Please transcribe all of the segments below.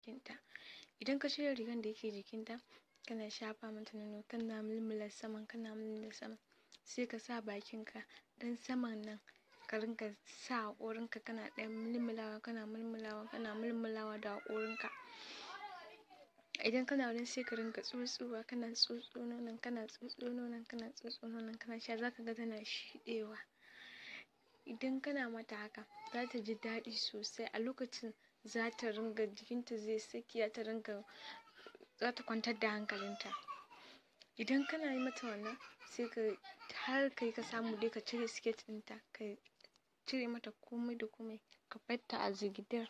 jikinta idan ka cire rigan da yake jikinta kana shafa mata nono kana mulmula saman kana mulmula saman sai ka sa bakinka dan saman nan ka ringa sa haƙorinka kana ɗan mulmulawa kana mulmulawa kana mulmulawa da haƙorinka idan kana wurin sai ka ringa tsotsowa kana tsotso nonon kana tsotso nonon kana tsotso nonon kana sha zaka ga tana shiɗewa idan kana mata haka za ta ji daɗi sosai a lokacin za ta ringa jikinta zai saki za ta ringa za ta kwantar da hankalinta idan kana yi mata wannan sai ka har kai ka samu dai ka cire siket ɗinta ka cire mata komai da komai ka barta a zigidar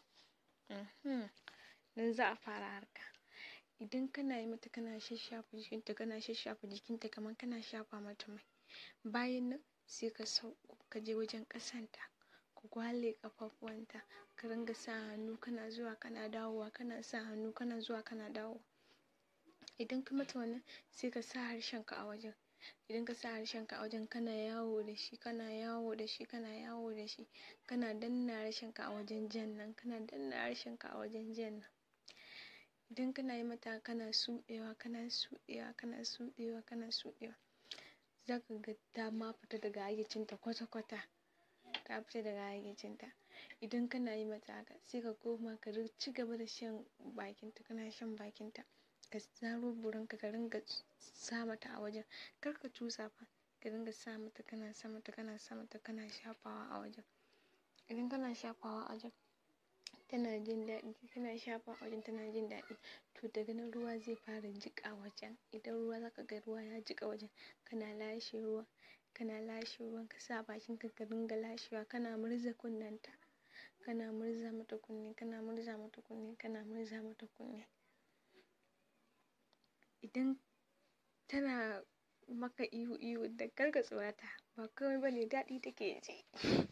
nan za a fara harka idan kana yi mata kana shashafa jikinta kana shashafa jikinta kamar kana shafa mata mai bayan nan sai ka sauko ka je wajen ƙasanta ka gwale ƙafafuwanta ka ringa sa hannu kana zuwa kana dawowa kana sa hannu kana zuwa kana dawowa idan ka mata wannan sai ka sa harshenka a wajen idan ka sa harshenka a wajen kana yawo da shi kana yawo da shi kana yawo da shi kana danna harshenka a wajen jan nan kana danna harshenka a wajen jan nan idan kana yi mata kana suɗewa kana suɗewa kana suɗewa kana suɗewa za ka ga ta ma fita daga hayyacinta kwata-kwata ta fita daga hayyacinta idan kana yi mata haka sai ka koma ka ci gaba da shan bakinta kana shan bakinta ka zaro burinka ka ringa sa mata a wajen kar ka cusa fa ka ringa sa mata kana sa mata kana sa mata kana shafawa a wajen idan kana shafawa a wajen tana jin daɗi kana shafa a wajen tana jin daɗi to daga nan ruwa zai fara jiƙa wajen idan ruwa zaka ga ruwa ya jiƙa wajen kana lashe ruwa kana lashe ruwan ka sa bakinka ka ringa lashewa kana murza kunnenta kana murza mata kunne kana murza mata kunne kana murza mata kunne idan tana maka ihu ihu da kar ka tsorata ba komai bane daɗi take ji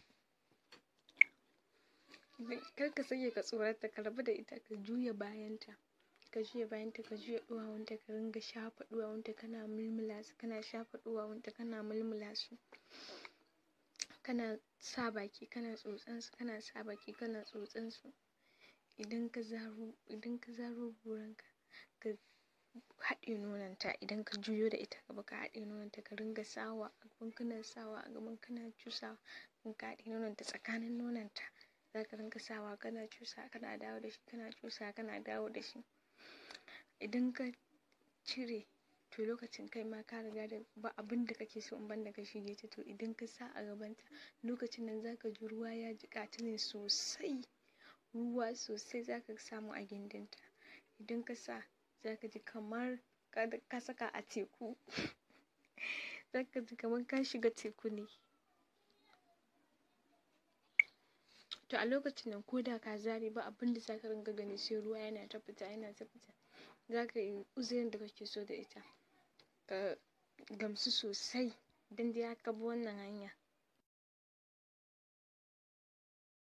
kar ka sake ka tsorata ka rabu da ita ka juya bayanta ka juya bayanta ka juya ɗuwawunta ka ringa shafa ɗuwawunta kana mulmula su kana shafa ɗuwawunta kana mulmula su kana sa baki kana tsotsan su kana sa baki kana tsotsan su idan ka zaro idan ka zaro burinka ka haɗe nononta idan ka juyo da ita gaba ka haɗe nononta ka ringa sawa a gaban kana sawa a gaban kana cusawa in ka haɗe nononta tsakanin nononta za ka ringa sawa kana cusa kana dawo da shi kana cusa kana dawo da shi idan ka cire to lokacin kai ma ka riga da ba abin da kake so in banda ka shige ta to idan ka sa a gabanta lokacin nan za ka ji ruwa ya jiƙa ta ne sosai ruwa sosai za ka samu a gindinta idan ka sa za ka ji kamar ka saka a teku za ka ji kamar ka shiga teku ne to a lokacin nan ko da ka zare ba abin da za ka ringa gani sai ruwa yana ta fita yana ta fita za ka yi uzurin da kake so da ita ka gamsu sosai idan dai ka bi wannan hanya